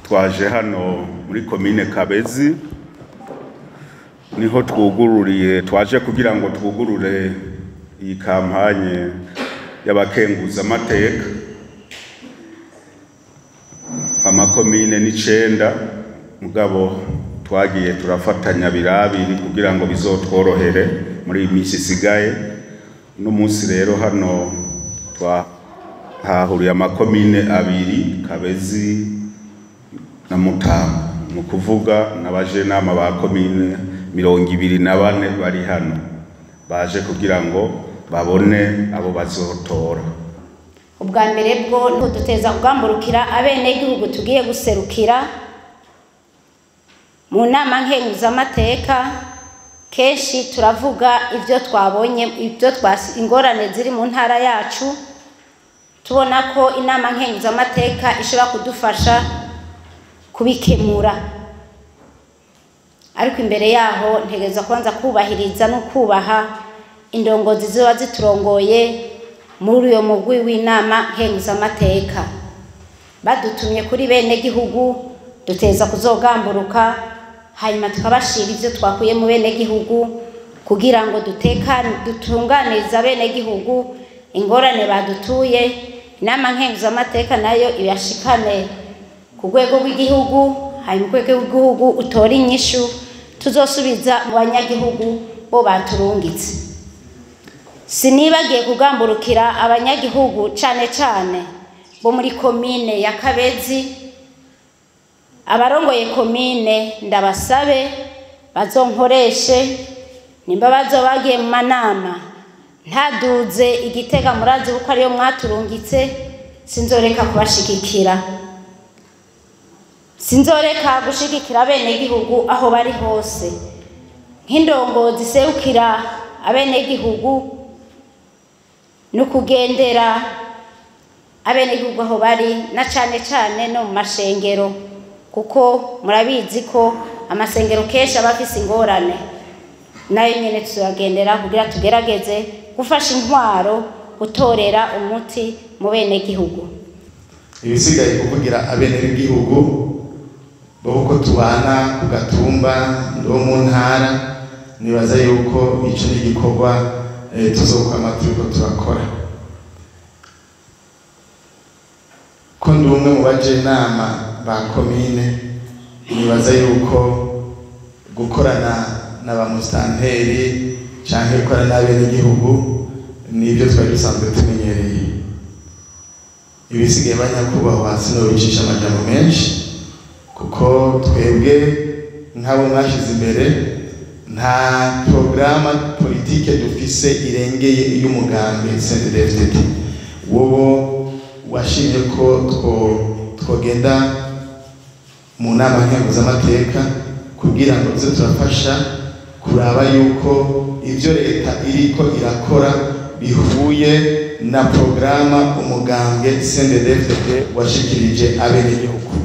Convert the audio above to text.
twaje hano muri komine kabezi niho twugururiye twaje kugira ngo twugurure iyi kampanye y'abakenguzamateka amakomine n'icenda mugabo twagiye turafatanya birabiri kugira ngo bizotworohere muri iyi minsi isigaye uno munsi rero hano twahahuriye amakomine abiri kabezi na mutamba ni ukuvuga n'abajenama ba komine mirongo ibiri na bane bari hano baje kugira ngo babone abo bazotora ubwa mbere bwo ntuduteza kugamburukira abenegihugu tugiye guserukira mu nama nkenguzamateka kenshi turavuga ibyo twabonye ibyo ingorane ziri mu ntara yacu tubona ko inama nkenguzamateka ishobora kudufasha kubikemura ariko imbere yaho ntegereza kubanza kubahiriza no kubaha indongozi ziba ziturongoye muri uyo mugwi w'inama nkenguzamateka badutumye kuri bene gihugu duteza kuzogamburuka hanyuma tukabashira ivyo twakuye mu bene gihugu kugira ngo dutekane dutunganiza bene gihugu ingorane badutuye inama nkenguzamateka nayo ibashikane ku rwego rw'igihugu hanyuma urwego rw'igihugu utora inyishu tuzosubiza mu banyagihugu bo baturungitse sinibagiye kugamburukira abanyagihugu cane cane bo muri komine ya kabezi abarongoye komine ndabasabe bazonkoreshe nimba bazobagiye mu manama ntaduze igitega murazi kuko ariyo mwaturungitse sinzoreka kubashigikira sinzoreka gushigikira abenegihugu aho bari hose nk'indongo ziserukira abenegihugu ni ukugendera abenegihugu aho bari na cane cane no mu mashengero kuko murabizi ko amasengero kenshi aba afise ingorane nayo nyene tuyagendera kugira tugerageze gufasha intwaro gutorera umuti mu benegihugu ibisigaye kuvugira abenegihugu bo uko tubana ku gatumba ndo mu ntara nibaza yuko ico ni igikorwa tuzokwama turiko turakora ko ndi umwe mu bajenama ba komine nibaza yuko gukorana na ba musitanteri canke gukorana n'abenegihugu nibyo twari dusanzwe tumenyereye ibisigaye banyakubahwa sinobicisha amajambo menshi kuko twebwe nk'abo mwashize imbere nta porogaramu politike dufise irengeye iy'umugambi CNDD-FDD wowo washimye ko twogenda mu nama nkenguzamateka kugira ngo tuze turafasha kuraba yuko ibyo leta iriko irakora bihuye na porogaramu umugambwe CNDD-FDD washikirije abenegihugu